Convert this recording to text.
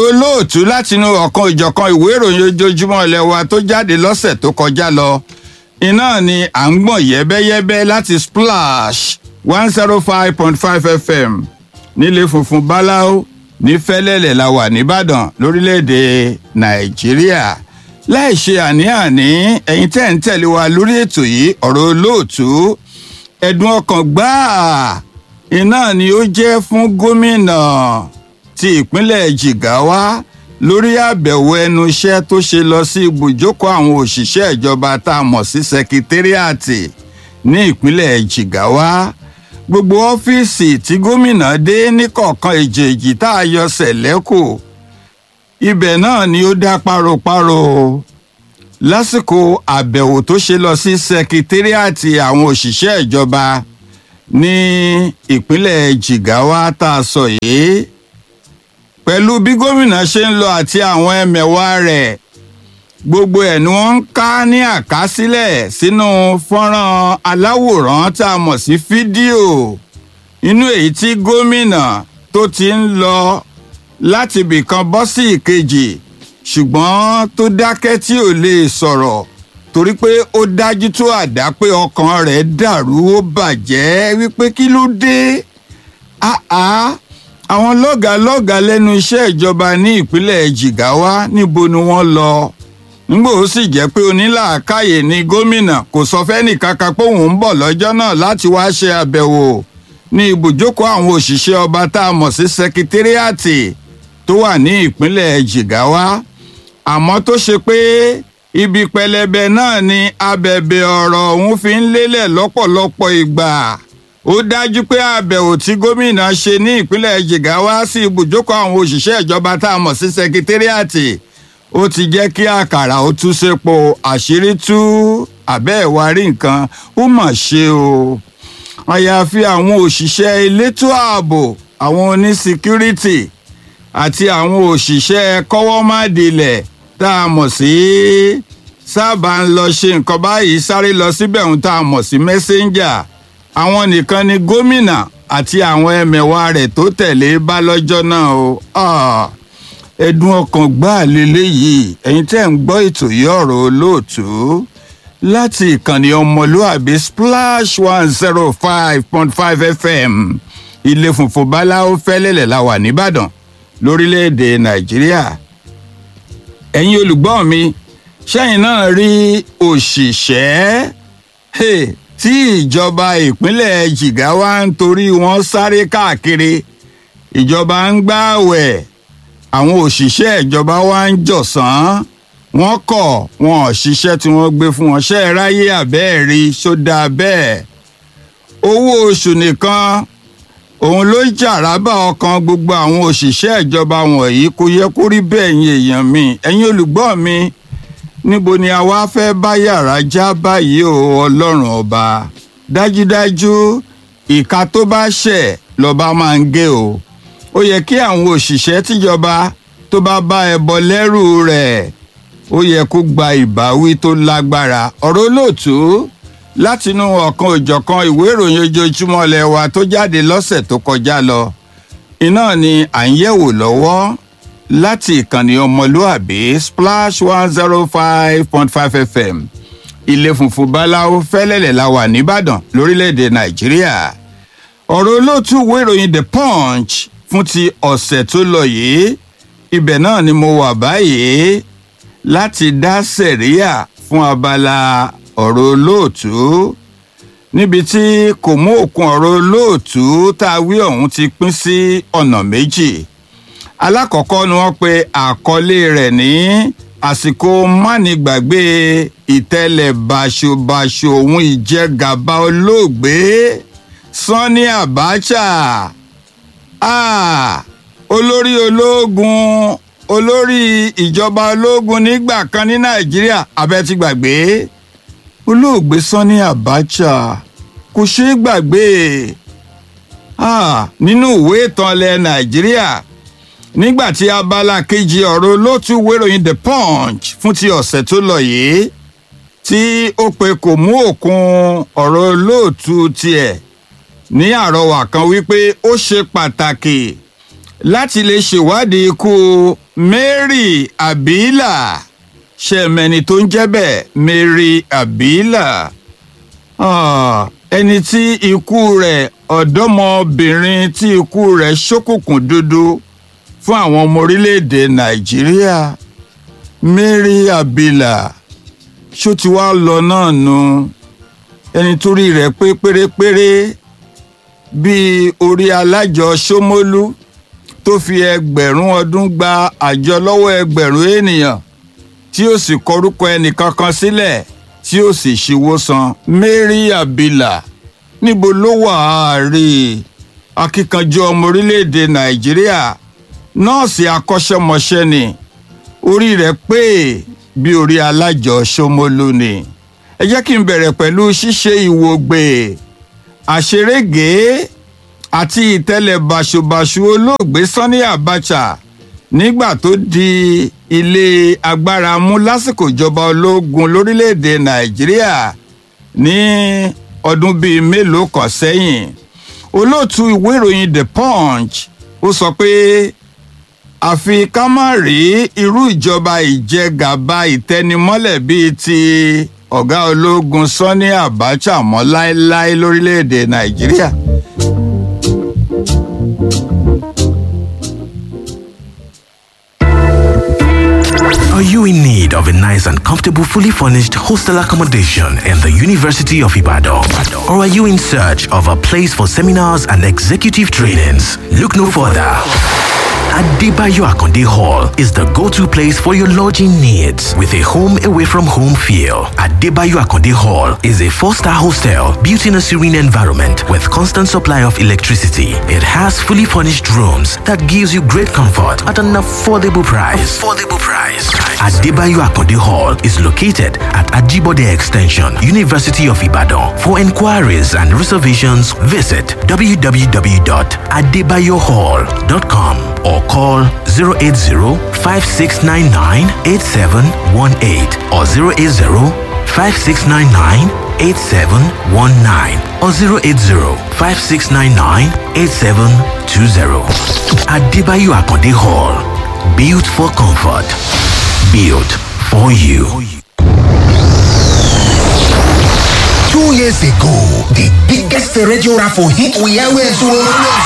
olóòtú látinú ọ̀kan ìjọ̀kan ìwé ìròyìn ojoojúmọ́ ilé wa tó jáde lọ́sẹ̀ tó kọjá lọ iná ni à ń gbọ̀n yẹ́bẹ́yẹ́bẹ́ láti splash one zero five point five fm nílé funfun báláú ní fẹ́lẹ́lẹ̀ la wà nìbàdàn lórílẹ̀‐èdè nàìjíríà láì ṣe àní-àní ẹ̀yin tẹ́ ń tẹ̀lé wa lórí ètò yìí ọ̀rọ̀ olóòtú ẹ̀dùn ọkàn gbáà iná ni ó jẹ́ fún gómìnà ti ìpínlẹ̀ jigawa lórí àbẹ̀wò ẹnu iṣẹ́ tó ṣe lọ sí ibùjókòó àwọn òṣìṣẹ́ ìjọba tá a mọ̀ sí sẹkítẹ́rìàtì ní ìpínlẹ̀ jigawa gbogbo ọ́fíìsì tí gómìnà dé níkọ̀ọ̀kan èjèèjì tá a yọ sẹ̀lẹ́kù ibẹ̀ náà ni ó dá páropáro lásìkò àbẹ̀wò tó ṣe lọ sí sẹkítẹ́rìàtì àwọn òṣìṣẹ́ ìjọba ní ìpínlẹ̀ jigawa tá a sọ yìí pẹ̀lú bí gómìnà ṣe ń lọ àti àwọn ẹmẹ̀wà rẹ̀ gbogbo ẹ̀ ni wọ́n ń ká ní àkásílẹ̀ sínú fọ́nrán aláwòrán tá a mọ̀ sí fídíò inú èyí tí gómìnà tó ti ń lọ láti ibìkan bọ́ sí ìkejì ṣùgbọ́n tó dákẹ́ tí ò lè sọ̀rọ̀ torí pé ó dájú tó àdá pé ọkàn rẹ̀ dàrú ó bàjẹ́ wípé kí ló dé áá àwọn lọ́gàálọ́gàá lẹ́nu iṣẹ́ ìjọba ní ìpínlẹ̀ jigawa níbo ni wọ́n lọ nígbà ó sì jẹ́ pé onílàákàyè ni gómìnà kò sọ fẹ́nì kankan pé òun ń bọ̀ lọ́jọ́ náà láti wá ṣe àbẹ̀wò ní ibùjókòó àwọn òṣìṣẹ́ ọba tá a mọ̀ sí sẹkítẹ́rìàtì tó wà ní ìpínlẹ̀ jigawa àmọ́ tó ṣe pé ibi pẹlẹbẹ náà ni abẹ̀bẹ̀ ọ̀rọ̀ òun fi ń lélẹ̀ lọ́pọ̀lọpọ̀ ìgbà ó dájú pé àbẹ̀wò tí gómìnà ṣe ní ìpínlẹ̀ jigawa sí ibùjókòó àwọn òṣìṣẹ́ ìjọba tá a mọ̀ sí sẹkítẹ́rìàtì ó ti jẹ́ kí àkàrà ó tú sépo àṣírí tú àbẹ́ ẹ̀wà rí nǹkan ó mà ṣe o àyàfi àwọn òṣìṣẹ́ elétò ààbò àwọn onísíkírítì àti àwọn òṣìṣẹ́ kọ́wọ́mádìlẹ̀ tá a mọ̀ sí sábà ń lọ ṣe nǹkan báyìí sáré lọ síbẹ̀ ń tá a mọ̀ sí mẹ́sẹ́ńjà àwọn nìkan ni gómìnà àti àwọn ẹmẹ̀wà rẹ̀ tó tẹ̀lé bá lọ́jọ́ náà o ẹ̀dùn ọkàn gbáà lélẹ́yìí ẹ̀yin tẹ́ ń gbọ́ ètò yìí ọ̀rọ̀ olóòtú láti ìkànnì ọmọlúàbí splash one zero five point five fm ilé funfun báláwo fẹ́lẹ́lẹ̀ la wà nìbàdàn lórílẹ̀‐èdè nàìjíríà ẹ̀yin olùgbọ́ mi ṣẹ́yìn náà rí òṣìṣẹ́ tí ìjọba ìpínlẹ̀ jigawa ń torí wọn sáré káàkiri ìjọba ń gbààwẹ̀ àwọn òṣìṣẹ́ ìjọba wa ń jọ̀sán wọ́n kọ̀ wọn ò ṣiṣẹ́ tí wọ́n gbé fún wọn ṣe é ráyè àbẹ́ẹ̀rí sódà bẹ́ẹ̀ owó oṣù nìkan òun ló jàrábà ọkàn gbogbo àwọn òṣìṣẹ́ ìjọba wọ̀nyí kò yẹ kó rí bẹ́ẹ̀ yín èèyàn mi ẹ̀yin olùgbọ́ mi níbo ni a wá fẹ́ bá yàrá já báyìí o ọlọ́run ọba dájúdájú ìka tó bá ṣẹ̀ lọ́ba máa ń gé o ó yẹ kí àwọn òṣìṣẹ́ tíjọba tó bá bá ẹbọ lẹ́rù rẹ̀ ó yẹ kó gba ìbáwí tó lágbára ọ̀rọ̀ olóòtú látinú ọ̀kan òjọ̀kan ìwé ìròyìn ojoojúmọ́ ilé wa tó jáde lọ́sẹ̀ tó kọjá lọ iná ni à ń yẹ̀wò lọ́wọ́ láti ìkànnì ọmọlúàbí splash one zero five point five fm ilé funfun báláwo fẹ́lẹ́lẹ̀ la wà nìbàdàn lórílẹ̀‐èdè nàìjíríà ọ̀rọ̀ olóòtú ìwé ìròyìn the punch fún ti ọ̀sẹ̀ tó lọ yìí ibẹ̀ náà ni mo wà báyìí láti dá sẹ̀ríà fún abala ọ̀rọ̀ olóòtú níbi tí kò mú òkun ọ̀rọ̀ olóòtú tá a wí ọ̀hún ti pín sí ọ̀nà méjì alákọ̀ọ́kọ́ ni wọ́n pe àkọlé rẹ̀ ní àsìkò mánigbàgbé ìtẹ́lẹ̀ báṣubàṣu òun ìjẹgàba olóògbé sanni abacha ah, olórí ológun olórí ìjọba ológun nígbà kan ní nàìjíríà abẹ́ ti gbàgbé olóògbé sanni abacha kò ṣeé gbàgbé ah, nínú ìwé ìtàn ilẹ̀ nàìjíríà nígbà tí abala kejì ọ̀rọ̀ olóòtú wéròyìn the punch fún ti ọ̀sẹ̀ tó lọ yìí tí ó pe kò mú òkun ọ̀rọ̀ olóòtú tiẹ̀ ní àrọwà kan wípé ó ṣe pàtàkì láti lè ṣèwádìí ikú Mary Abila ṣẹ̀mẹ̀ni tó ń jẹ́ bẹ́ẹ̀ Mary Abila Ah, ẹni tí ikú rẹ̀ ọ̀dọ́mọbìnrin tí ikú rẹ̀ ṣókùnkùn dúdú fún àwọn ọmọ orílẹ̀-èdè Nàìjíríà Mary Abila ṣó ti wá lọ náà nu ẹni tó rí rẹ̀ pé pérépéré bíi orí alájọ Ṣómólú tó fi ẹgbẹ̀rún ọdún gba àjọ lọ́wọ́ ẹgbẹ̀rún ènìyàn tí ó sì kọrúkọ ẹnìkankan sílẹ̀ tí ó sì ṣíwó san Mary Abila níbo ló wà á rí i akíkanjú ọmọ orílẹ̀-èdè Nàìjíríà nọ́ọ̀sì akọ́ṣẹ́mọṣẹ́ ni orí rẹ̀ pé bí orí alájọ Ṣómólú ni ẹ jẹ́ kí n bẹ̀rẹ̀ pẹ̀lú ṣíṣe ìwògbè àṣerége àti ìtẹ́lẹ̀ báṣubàṣu olóògbé Sani Abacha nígbà tó di ilé agbára mú lásìkò ìjọba ológun lórílẹ̀‐èdè Nàìjíríà ní ọdún bíi mélòó kan sẹ́yìn olóòtú ìwé ìròyìn The Punch ó sọ pé àfi ká má rí irú ìjọba ìjẹgàba ìtẹnimọ́lẹ̀ bíi ti ọ̀gá ológun Sani Abacha mọ́ láéláé lórílẹ̀‐èdè Nàìjíríà. Are you in need of a nice and comfortable, fully furnished hostel accommodation in the University of Ibadan? Or are you in search of a place for seminars and executive trainings? Look no further. Adebayo Akonde Hall is the go-to place for your lodging needs with a home away from home feel. Adebayo Akonde Hall is a four-star hostel built in a serene environment with constant supply of electricity. It has fully furnished rooms that gives you great comfort at an affordable price. Affordable price. Adebayo Akonde Hall is located at Ajibode Extension, University of Ibadan. For inquiries and reservations, visit www.adebayohall.com or call 080-5699-8718 or 080-5699-8719 or 080-5699-8720. Adebayo Akonde Hall. Built for comfort. Built for you. Two years ago, the biggest radio raffle hit we always won.